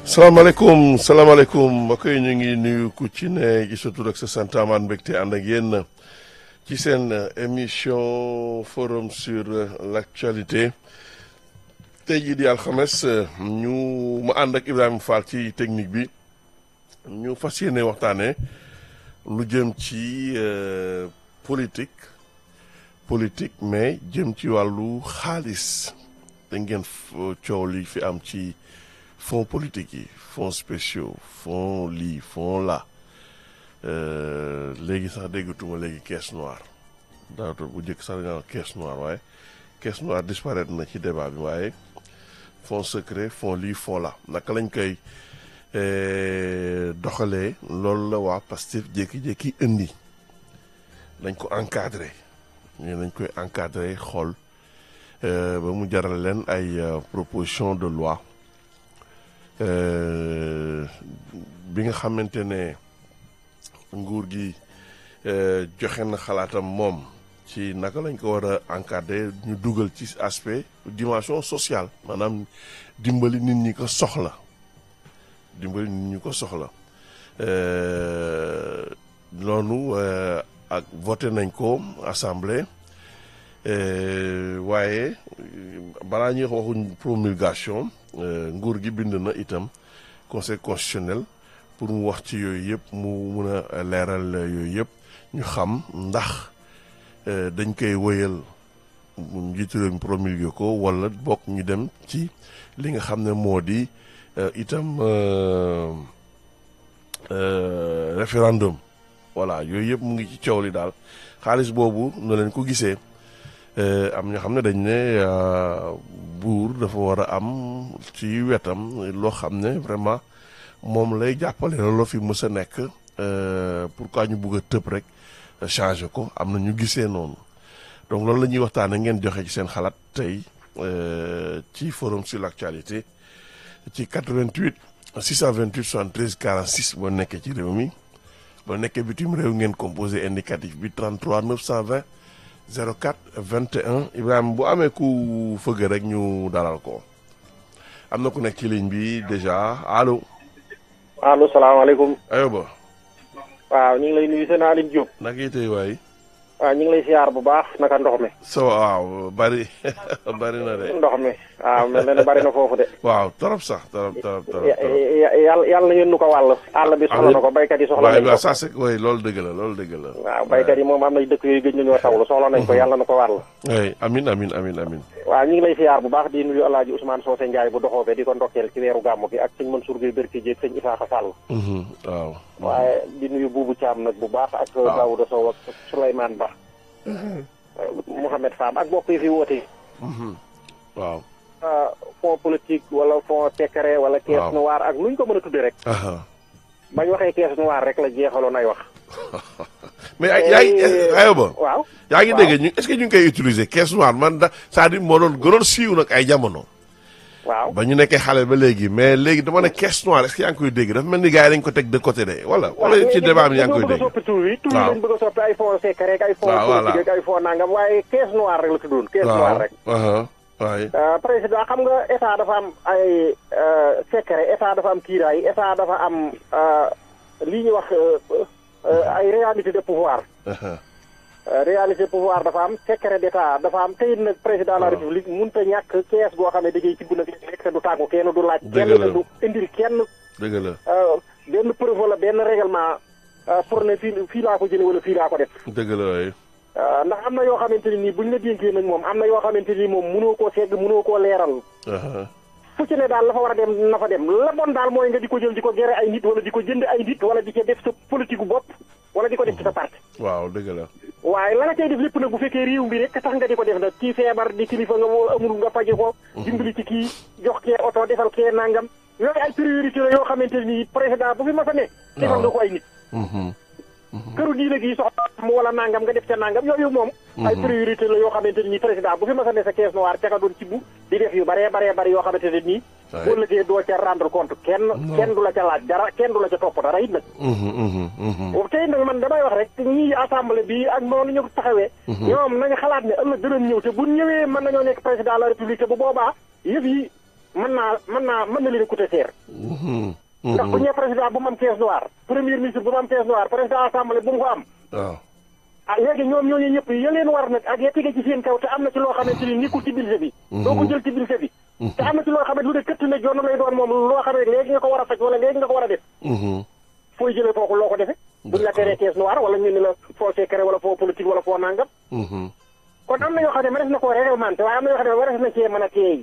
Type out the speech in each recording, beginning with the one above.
salaamaaleykum salaamaaleykum mbokk yi ñu ngi nuyu ku ci ne ci sa tur ak sa sant amaan mbégte ànd ak yéen ci seen émission forum sur l'actualité tey jii di alxames ñu ma ànd ak Ibrahima Fall ci technique bi ñu fas yéene waxtaanee lu jëm ci politique politique mais jëm ci wàllu xaalis da ngeen coow li fi am ci. fonds politique yi fonds spéciaux fonds lii fonds la léegi sax déggatuma léegi caisse noire daawata bu njëkk sax nga caisse noire waaye caisse noire disparaître na ci débat bi waaye fonds secret fonds lii fonds la naka lañ koy doxalee loolu la waa Pastef jékki-jékki indi dañ ko encadré ñu dañ koy encadré xool ba mu jaral leen ay proposition de loi bi nga xamante ne nguur gi joxe na xalaatam moom ci naka lañ ko war a encadrer ñu dugal ci aspect dimension sociale maanaam dimbali nit ñi ko soxla dimbali nit ñi ko soxla loolu ak voté nañ ko assemblée waaye balaa ñuy waxuñ promulgation nguur gi bind na itam conseil constitutionnel pour mu wax ci yooyu yëpp mu mun a leeral yooyu yëpp ñu xam ndax dañ koy wëyal njiitu réew mi promulgué ko wala bokk ñu dem ci li nga xam ne moo di itam référendum voilà yooyu yëpp mu ngi ci coow li daal xaalis boobu na leen ko gisee am ñoo xam ne dañ ne buur dafa war a am ci wetam loo xam ne vraiment moom lay jàppale looloo fi mës a nekk pourquoi ñu bugg a tëb rek changer ko am na ñu gisee noonu donc loolu la ñuy waxtaanee ngeen joxe ci seen xalaat tey ci forum sur l'actualité ci 88 628 73 46 boo nekkee ci réew mi boo nekkee bitim réew ngeen composé indicatif bi 33 920 04 21 Ibrahima bu amee ku fëgg rek ñu dalal ko am na ku nekk ci ligne bi déjà allo. allo salaamaaleykum. ayoba. waaw ñu ngi lay nuyu seen Aline Diop. naka yi tey waay. waaw ñu ngi lay siyaar bu baax naka ndox mi. so waaw bari bari na de. ndox mi waaw mel na ne bari na foofu de. waaw trop sax trop trop trop. yàlla yàlla na ngeen nu ko wàll. àll bi soxla na ko baykat yi soxla nañ ko. waaw ça c'est oui loolu dëgg la loolu dëgg la. waaw baykat yi moom am na dëkk yooyu gëj nañoo tawlu soxla nañ ko yàlla na ko wàll. oui amin amin amin amin. waaw ñu ngi lay siyaar bu baax di nuyu El Hadj Ousmane Socé Ndiaye bu doxoo be di ko ndokkeel ci weeru gàmmu gi ak sëñ Mansour Gueye Berki Dieng sëñ Isaaxa Sall. waaw. waaye di nuyu Boubou Thiam nag bu baax ak. waaw Daouda Sow ak Souleymane Ba. Mouhamed Fam ak mbokk yi fi woote. waaw. fond politique wala fond secret wala. waaw caisse noire ak nuñ ko mën a tuddee rek. bañ waxee caisse noire rek la jeexaloon ay wax. mais yaa ngi ayoba. waaw. yaa ngi dégg ñu est-ce que ñu ngi koy utiliser caisse noire man da c'est-à-dire moo doon gënoon siiw nag ay jamono. waaw ba ñu nekkee xale ba léegi mais léegi dama ne caisse noire est-ce que yaa ngi koy dégg dafa mel ni gars yi dañ ko teg de côté de wala. wala ci débat bi yaa ngi koy dégg bëgg a soppi tur yi tur yi waaw. dañ bëgg a soppi ay fond secret rek ay fond waaw, voilà. politique ak ay fond nangam waaye caisse noire rek la tuddoon caisse noire rek. waaw waaye. Euh, président xam nga état dafa am ay euh, secret état dafa am kiiraay état dafa am euh, li ñuy wax euh, euh, ay réalité de pouvoir Euh, réalité de pouvoir dafa am secret d'état dafa am tey nag président de la waaw. république mënut a ñàkk kees goo xam ne da ngay tibb nag lekk te du tàggu kenn du laaj. Dëgg kenn la. du indil kenn dëgg la euh, benn preuve wala benn règlement euh, pour ne fii fii laa ko jëlee wala fii laa ko def. dëgg la waaye. Euh, ndax am na yoo xamante ni nii buñ la dénkee nag moom am na yoo xamante ni moom mënoo koo segg mënoo koo leeral. fu ci ne daal la fa war a dem na fa dem la bon daal mooy nga di ko jël di ko gere ay nit wala di ko jënd ay nit wala di ko def sa politique gu bopp wala di ko def ci sa parti. waaw dëgg la. waaye la nga cay def lépp nag bu fekkee réew mi rek tax nga di ko def nag kii feebar di kilifa nga woo amul nga faje ko. dimbali ci kii jox kee oto defal kee nangam. yooyu ay priorité la yoo xamante ni président bu fi mas a ne. defal nga ko ay nit. këru diine gi soxla mu wala nangam nga def ca nangam yooyu moom. ay priorité la yoo xamante ni président bu fi mas a ne sa caisse noire ca nga doon ci bu di def yu baree baree bari yoo xamante ne nii. boo lëggee doo ca rendre compte kenn. kenn du la ca laaj dara kenn du la ca topp dara it nag. tey nag man damay wax rek ñii assemblée bi ak noonu ñu taxawee. ñoom nañu xalaat ne ëllëg danañ ñëw te bu ñëwee mën nañoo nekk président de la république te bu boobaa yëf yi mën naa mën naa mën na leen coûter cher. ndax bu ñëwee président bu mu am caisse noire premier ministre bu mu am caisse noire président assemblée bu mu ko am. waaw. ah léegi ñoom ñooñu ñëpp ya leen war nag ak ya tege ci seen kaw te am na ci loo xamante ni nekkul ci budget bi. doo ko jël ci budget bi. te am na ci loo xam ne lu ne këtt ne joon lay doon moom loo xam ne léegi nga ko war a faj wala léegi nga ko war a def. fooy jëlee foofu loo ko defee. buñ la teree caisse noire wala ñu ne la foo secret wala foo politique wala foo nangam. kon am na yoo xam ne mënees na koo réglementé waaye am na yoo xam ne warees na cee mën a teey.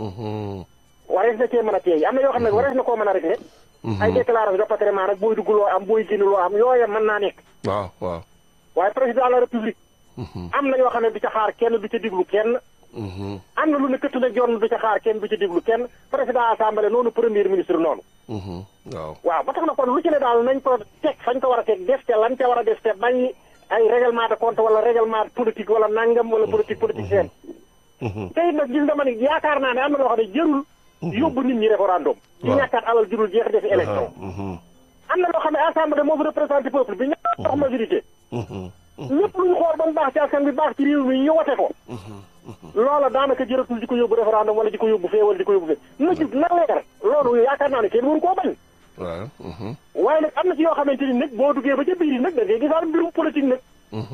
warees na cee mën a teey am na yoo xam ne warees na koo mën a réglé. ay déclaration de patrimoine rek booy dugg loo am booy génn loo am yooya mën naa nekk. waaw waaw. waaye président de la république. am na yoo xam ne du ca xaar kenn du ca diglu kenn. am na lu ne këtt na jonn du ca xaar kenn du ca diglu kenn président assemblée noonu premier ministre noonu. waaw. waaw ba tax na kon lu ci ne daal nañ ko teg fañ ko war a teg def te lan ca war a def te bañ ay règlement de compte wala règlement politique wala nangam wala politique politique seen. te it nag gis nga ma ni yaakaar naa ne am na loo xam ne jërul. yóbbu nit ñi référendum. di ñàkkaat alal jurul jeex defi élection. am na loo xam ne assemblée moo fi représenté peuple bi ñàkk dox majorité. lépp lu ñu xool ba mu baax ci askan bi baax ci réew mi ñu wote ko. loola daanaka jëratul di ko yóbbu référendum wala di ko yóbbu fee wala di ko yóbbu fee na jub na leer loolu yaakaar naa ne kenn waru koo bañ. waaw. waaye nag am na ci yoo xamante ni nag boo duggee ba ca biir nag da ngay gisaal mbirum politique nag.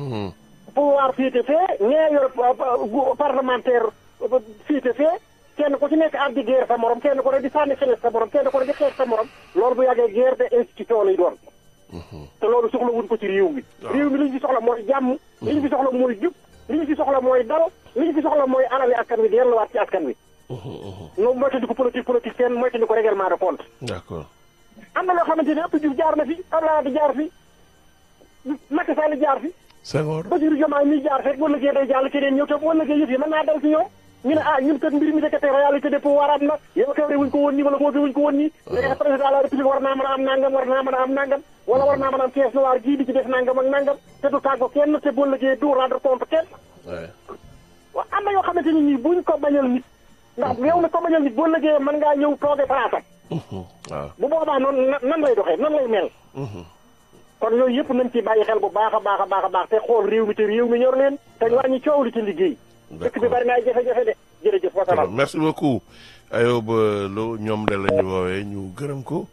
pouvoir féete fee ñee yor parlementaire féete fee kenn ku ci nekk ab di guerre sa morom kenn ku ne di sànni xeles sa morom kenn ku ne di xeex sa morom loolu bu yàggee guerre de institution lay doon. te loolu soxla wuñ ko ci réew mi. réew mi li ñu fi soxla mooy jàmm. li ñu fi soxla mooy jub. li ñu fi soxla mooy dal li ñu fi soxla mooy alali askan wi delluwaat ci askan wi. no moytandi ko politique politique seen moytandi ko règlement de compte. d'accord. am na loo xamante ne ëpp Diouf jaar na fi Abdoulaye di jaar fi Macky Sall jaar fi. Senghor. Bassirou Diomaye mi jaar fekk wala day jàll keneen ñëw te wala yëf yi mën naa dal ci ñoom. ñu ne ah ñun kat mbir mi nekkate réalité de pouvoir am na yow kawre wuñ ko woon nii wala moo fi wuñ ko woon nii léegi président de la république war naa mën a am nangam war naa mën a am nangam wala war naa mën a am caisse noire gii di ci def nangam ak nangam te du tàggo kenn te boo lëggee du rendre compte kenn waaw am na yoo xamante ni nii buñ ko bañal nit ndax yow mi ko bañal nit boo lëggee mën ngaa ñëw tooge palaasam waaw. bu boobaa noonu nan lay doxee nan lay mel kon yooyu yëpp nañ ci bàyyi xel bu baax a baax a baax a baax te xool réew mi te réew mi ñor leen te wàññi coow li ci liggéey dëkk bi bari na ay jafe-jafe de jërëjëf wasalaam merci beaucoup Ayoba Lo ñoom de la ñu woowee ñu gërëm ko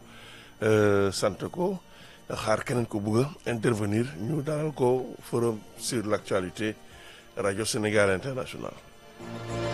sant ko xaar keneen ko bëgg a intervenir ñu dalal ko forum sur l'actualité radio Sénégal international